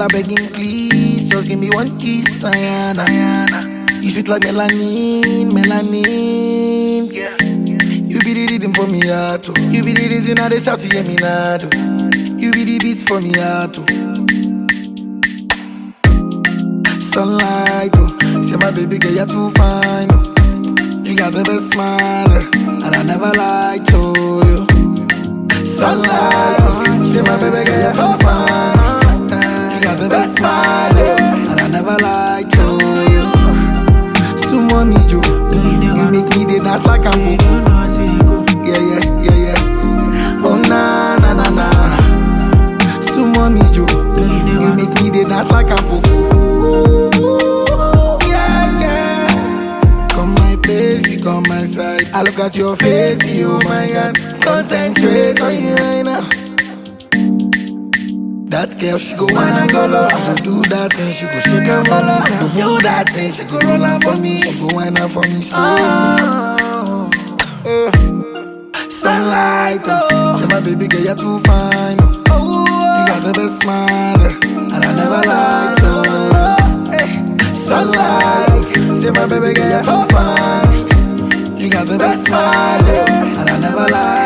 I begging please, just give me one kiss, Ayana. You sweet like melanin, melanin. You be the rhythm for me heart, oh. You be the reason I dey shout to hear me now, oh. You be the beats for me heart, oh. Sunlight, oh. Say my baby girl, you're too fine, oh. You got the best smile, eh, and I never lied to you. Sunlight, oh. Say my baby girl, you're too fine. eh, You got the best smile, eh, and I never lied to you. Sumo me, Joe. You make me the dance like I'm Yeah, yeah, yeah, yeah. Oh, na, na, na, na. Sumo me, Joe. You make me the dance like I'm Yeah, yeah. Come my place, you come my side. I look at your face, you, oh my God. Concentrate on you right now. That girl, she go wanna go low. I go do that thing, she go shake and follow. I go do that thing, she go roll out for me. She go whine out for me. She oh, uh. Sunlight, oh. say my baby girl, you're too fine. Oh. You got the best smile, eh, and I never lied to you. Eh. Sunlight, say my baby girl, you're too fine. You got the best smile, eh, and I never lied.